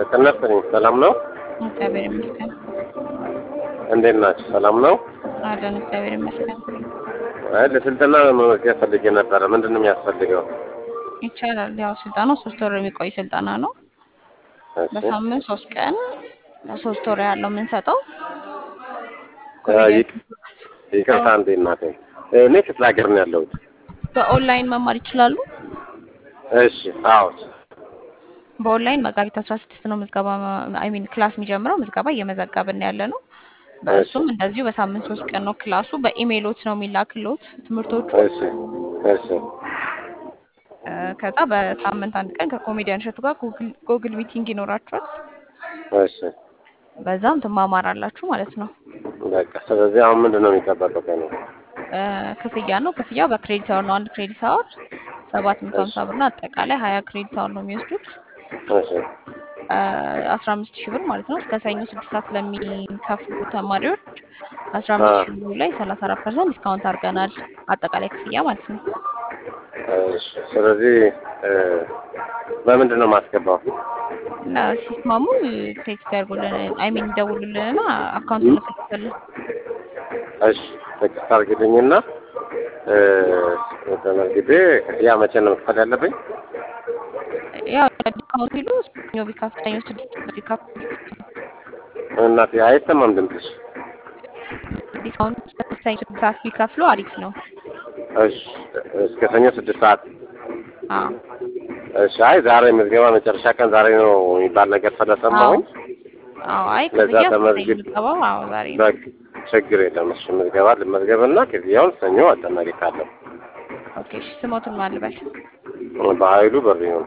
ጤና ይስጥልኝ። ሰላም ነው? እግዚአብሔር ይመስገን እንዴት ናችሁ? ሰላም ነው? አለን። እግዚአብሔር ይመስገን አይ ለስልጠና መመዝገብ ፈልጌ ነበረ። ምንድን ነው የሚያስፈልገው? ይቻላል። ያው ስልጠናው ሶስት ወር የሚቆይ ስልጠና ነው። እሺ በሳምንት ሶስት ቀን ለሶስት ወር ያለው የምንሰጠው አ፣ ይቅ- ይቅርታ እንዴ እናቴ፣ እኔ ክፍለ ሀገር ነው ያለሁት። በኦንላይን መማር ይችላሉ። እሺ አዎ በኦንላይን መጋቢት አስራ ስድስት ነው ምዝገባ አይ ሚን ክላስ የሚጀምረው። ምዝገባ እየመዘገብን ያለ ነው። በእሱም እንደዚሁ በሳምንት ሶስት ቀን ነው ክላሱ። በኢሜይሎት ነው የሚላክሎት ትምህርቶቹ። እሺ እሺ እ፣ ከዛ በሳምንት አንድ ቀን ከኮሜዲያን እሸቱ ጋር ጉግል ጉግል ሚቲንግ ይኖራችኋል። እሺ በዛም ትማማራላችሁ ማለት ነው። በቃ ስለዚህ አሁን ምንድን ነው የሚጠበቀው ከእኔ? እ፣ ክፍያ ነው። ክፍያው በክሬዲት አወር ነው። አንድ ክሬዲት አወር ሰባት መቶ ሀምሳ ብር ነው። አጠቃላይ ሀያ ክሬዲት አወር ነው የሚወስዱት እሺ አስራ አምስት ሺህ ብር ማለት ነው። እስከ ሰኞ ስድስት ሰዓት ለሚከፍሉ ተማሪዎች አስራ አምስት ሺህ ብሩ ላይ ሰላሳ አራት ፐርሰንት ዲስካውንት አድርገናል። አጠቃላይ ክፍያ ማለት ነው። እሺ ስለዚህ እ፣ በምንድን ነው የማስገባው? እና ሲስማሙ ቴክስት ያድርጉልን አይ ሚን ይደውሉልንና አካውንት እንልክልታለን። እሺ ቴክስት አድርግልኝና እ፣ ተመዝግቤ ክፍያ መቼ ነው መክፈል ያለብኝ? ያው ዲስካውንት ሲሉ ሰኞ ቢከፍሉ ሰኞ ስድስት ቢከፍሉ እናቴ አይሰማም ድምፅሽ። ዲስካውንት ሰኞ ስድስት ሰዓት ቢከፍሉ አሪፍ ነው። እሺ እስከ ሰኞ ስድስት ሰዓት አዎ እሺ። አይ ዛሬ ምዝገባ መጨረሻ ቀን ዛሬ ነው የሚባል ነገር ስለሰማሁኝ አዎ አይ ለዛ ክፍያ ተመዝግብ- ምዝገባው አዎ ዛሬ ነው። በቃ ችግር የለም። እሺ ምዝገባ ልመዝገብና ክፍያውን ሰኞ አጠናቅቃለሁ። ኦኬ እሺ ስሞትን ማልበል በኃይሉ በር ነው።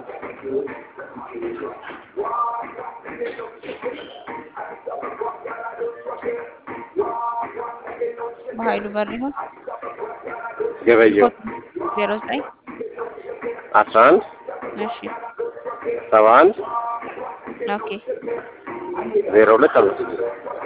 በኃይሉ በር ይሁን ገበየው ዜሮ ዘጠኝ አስራ አንድ እሺ ሰባ አንድ ኦኬ ዜሮ ሁለት አምስት ስድስት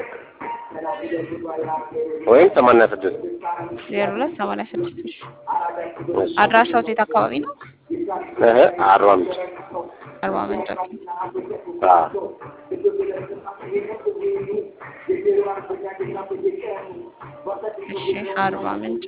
ወይም ሰማንያ ስድስት ዜሮ ሁለት ሰማንያ ስድስት እሺ እሺ አድራሻው የት አካባቢ ነው? እህ አርባ ምንጭ አርባ ምንጭ ኦኬ አዎ እሺ አርባ ምንጭ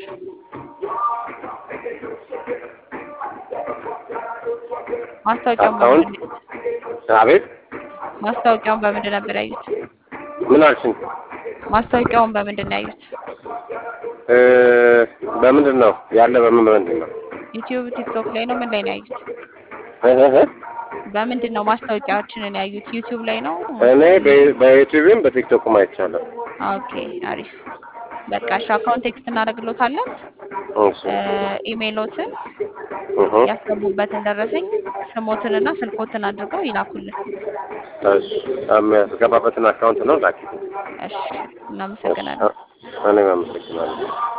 ማስታወቂያውን አካውንት በምንድን አቤት ማስታወቂያውን በምንድን ነበር ያዩት? ምን አልሽኝ? ማስታወቂያውን በምንድን ነው ያዩት? እ፣ በምንድን ነው ያለ? በምን በምንድን ነው? ዩቲዩብ፣ ቲክቶክ ላይ ነው? ምን ላይ ነው ያዩት? እህ እህ በምንድን ነው ማስታወቂያዎችን ያዩት? ዩቲዩብ ላይ ነው? እኔ በ- በዩቲዩብም በቲክቶክም አይቻለሁ። ኦኬ አሪፍ። በቃ እሺ አካውንት ቴክስት እናደርግሎታለን። እሺ እ፣ ኢሜይሎትን እህ ያስገቡበትን ደረሰኝ ስሞትንና ስልኮትን አድርገው ይላኩልን። እሺ የሚያስገባበትን አካውንት ነው ላኪ። እሺ እናመሰግናለን። እኔም አመሰግናለሁ።